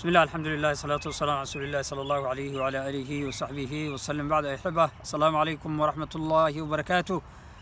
بسم الله الحمد لله الصلاة والسلام على رسول الله صلى الله عليه وعلى آله وصحبه وسلم بعد أحبة السلام عليكم ورحمة الله وبركاته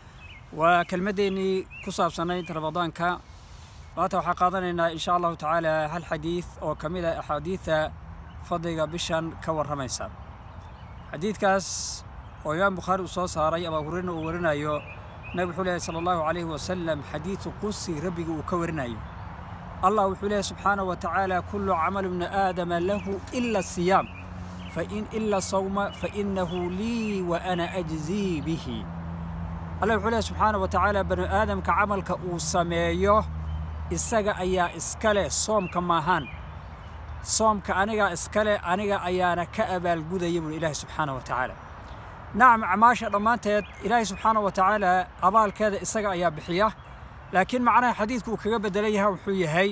وكلمتيني كصاب سنة رمضان كا maanta waxaa qaadanaynaa insha allahu tacaala hal xadiid oo ka mid a axaadiida fadliga bishan ka warramaysa xadiidkaas oo imaam bukhaari uu soo saaray abaa hureyna uu warinayo nabig wuxuu leehay sala allahu calayhi wasalam xadiidu qudsi rabbiga uu ka warinayo allah wuxuu leehay subxaanahu wa tacaala kullu camalu bni aadama lahu ila siyaam fain ila sawma fainahu lii wa ana ajzii bihi allah wuxuu leehay subxaanahu wa tacaala bani aadamka camalka uu sameeyo isaga ayaa iskale soomka maahaan soomka anigaa iskale aniga ayaana ka abaalgudaya buuri ilaahi subxaana wa tacaala nacam acmaasha dhammaanteed ilaahi subxaana wa tacaala abaalkeeda isaga ayaa bixiya laakiin macnaha xadiidku uu kaga beddelan yahay wuxuu yahay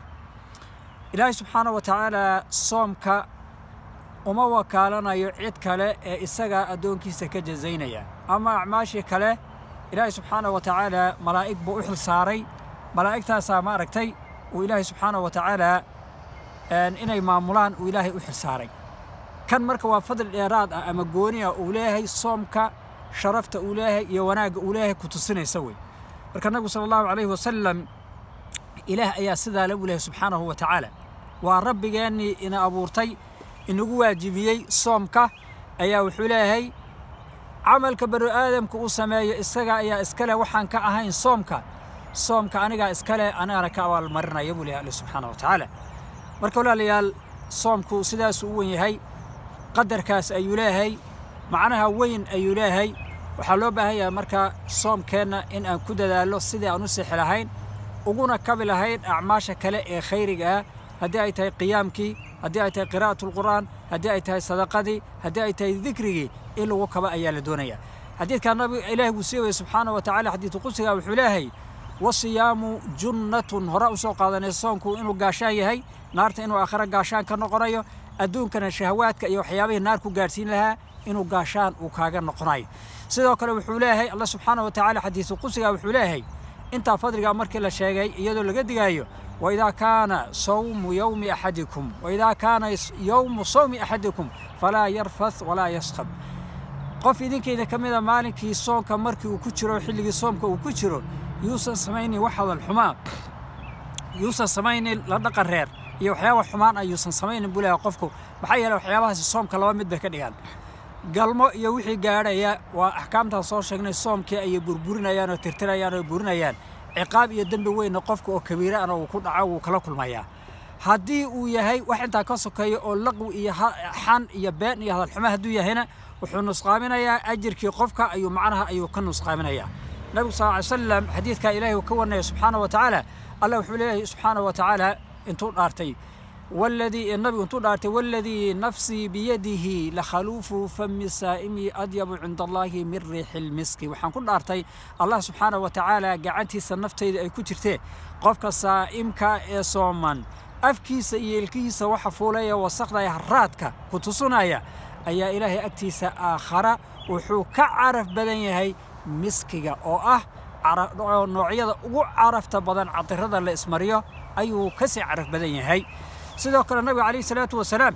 ilaahi subxaana wa tacaala soomka uma wakaalanayo cid kale ee isagaa addoonkiisa ka jazaynaya ama acmaashii kale ilaahi subxaana wa tacaala malaa'ig buu u xil saaray malaa'igtaasaa ma aragtay uu ilaahay subxaanahu wa tacaala inay maamulaan uu ilaahay u xilsaaray kan marka waa fadli dheeraad ah ama gooni ah uu leeyahay soomka sharafta uu leeyahay iyo wanaagga uu leeyahay ku tusinaysa wey marka nabigu sala allahu calayhi wasalam ilaah ayaa sidaa le u leeyahay subxaanahu wa tacaala waa rabbigeennii ina abuurtay inagu waajibiyey soomka ayaa wuxuu leeyahay camalka bani aadamka uu sameeyo isaga ayaa iskale waxaan ka ahayn soomka soomka anigaa iskale anigana ka abaalmarinaya buu leeyahay alle subxaana wa tacaala marka walaalayaal soomku sidaasuu u wen yahay qadarkaas ayuu leeyahay macnaha weyn ayuu leeyahay waxaa loo baahan yahay marka soomkeenna in aan ku dadaallo sidii aan u sixi lahayn uguna kabi lahayn acmaasha kale ee khayriga ah haddii ay tahay qiyaamkii haddii ay tahay qiraa'atulqur'aan haddii ay tahay sadaqadii haddii ay tahay dikrigii in lagu kaba ayaa la doonaya xadiidkaa nabiga ilaahi wuu sii wayey subxaana wa tacala xadiidu qudsiga wuxuu leeyahay wasiyaamu junnatun hore u soo qaadanay soonku inuu gaashaan yahay naarta inuu aakhiro gaashaan ka noqonayo adduunkana shahawaadka iyo waxyaabihii naar ku gaadhsiin lahaa inuu gaashaan uu kaaga noqonayo sidoo kale wuxuu leeyahay allah subxaana wa tacaala xadiisu qudsiga wuxuu leeyahay intaa fadligaa markii la sheegay iyadoo laga digaayo waidaa kaana sawmu yowmi axadikum waidaa kaana yowmu sawmi axadikum falaa yarfath walaa yaskhab qof idinkayda ka mida maalinkii soonka markii uu ku jiro xilligii soomka uu ku jiro yuusan samaynin wax hadal xumaan yuusan samaynin la dhaqan reer iyo waxyaaba xumaan ah yuusan samaynin buu leeyahay qofku maxaa yeeley waxyaabahaasi soomka laba mid bay ka dhigaan galmo iyo wixii gaadhaya waa axkaamtaan soo sheegnay soomkii ayay burburinayaan oo tirtirayaan oo burinayaan ciqaab iyo dembi weynna qofka oo kabiire ana uu ku dhaco wuu kala kulmayaa haddii uu yahay wax intaa ka sokeeya oo laqwi iyo xan iyo been iyo hadalxumo hadduu yahayna wuxuu nusqaaminayaa ajirkii qofka ayuu macnaha ayuu ka nusqaaminayaa nabigu sal ly slam xadiidkaa ilaahay uu ka warnaya subxaana wa tacaala allah wuxuu leeyahay subxaana wa tacaala intuu dhaartay waladii nabigu intuu dhaartay waladii nafsii biyadihi lakhaluufu fami saa'imi adyabu cinda allaahi min riixi lmiski waxaan ku dhaartay allah subxaana wa tacaala gacantiisa naftayda ay ku jirtee qofka saa'imka ee sooman afkiisa iyo ilkihiisa waxa fuulaya wasakhdaya haraadka ku tusunaya ayaa ilaahay agtiisa aakhara wuxuu ka caraf badan yahay miskiga oo ah noocyada ugu carafta badan cadirada la ismariyo ayuu ka sii caraf badan yahay sidoo kale nabiga calayhi salaatu wasalaam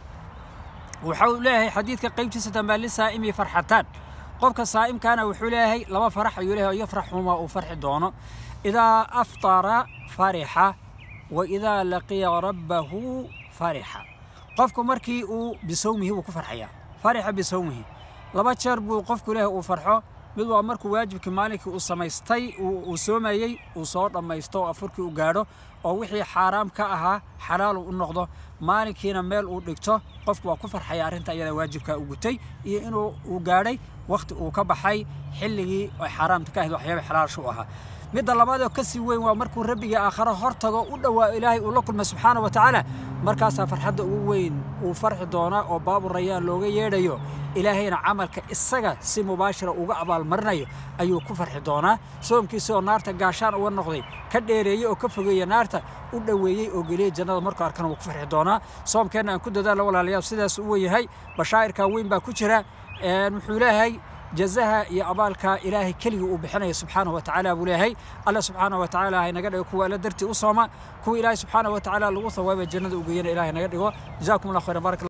wuxuu leeyahay xadiidka qaybtiisa dambaa lisaa'imi farxataan qofka saa'imkaana wuxuu leeyahay laba farax ayuu leeyahay yafraxuma uu farxi doono idaa aftara farixa wa idaa laqiya rabbahu farixa qofku markii uu bisawmihi wuu ku farxayaa farixa bisawmihi laba jeer buu qofku leeyahay uu farxo mid waa markuu waajibkii maalinkii uu samaystay uu soomayey uu soo dhammaysto oo afurkii u gaadho oo wixii xaaraam ka ahaa xalaal uu u noqdo maalinkiina meel uu dhigto qofku waa ku farxaya arrinta iyada waajibkaa u gutay iyo inuu uu gaadhay wakhti uu ka baxay xilligii ay xaaraamta ka ahayd waxyaaba xalaasha u ahaa midda labaadoo ka sii weyn waa markuu rabbigii aakharo hor tago u dhowaa ilaahay uu la kulmay subxaana wa tacaala markaasaa farxadda ugu weyn uu farxi doonaa oo baabu rayaan looga yeedhayo ilaahayna camalka isaga si mubaashira uga abaalmarinayo ayuu ku farxi doonaa soomkiisa oo naarta gaashaan uga noqday ka dheereeyey oo ka fogeeya naarta u dhoweeyey oo geliyey jannada markuu arkana wuu ku farxi doonaa soomkeenna aan ku dadaalo walaalayaal sidaas u weyahay bashaa'irkaa weyn baa ku jira wuxuu leeyahay jazaha iyo abaalka ilaahay keligii uu bixinaya subxaanahu wa tacaala buu leeyahay alla subxaanahu wa tacaala haynaga dhigo kuwa alla dartii u sooma kuwa ilaahay subxaanahu wa tacaala lagu thawaabay jannada u geeyana ilahay naga dhigo jazaakum allah khayran barak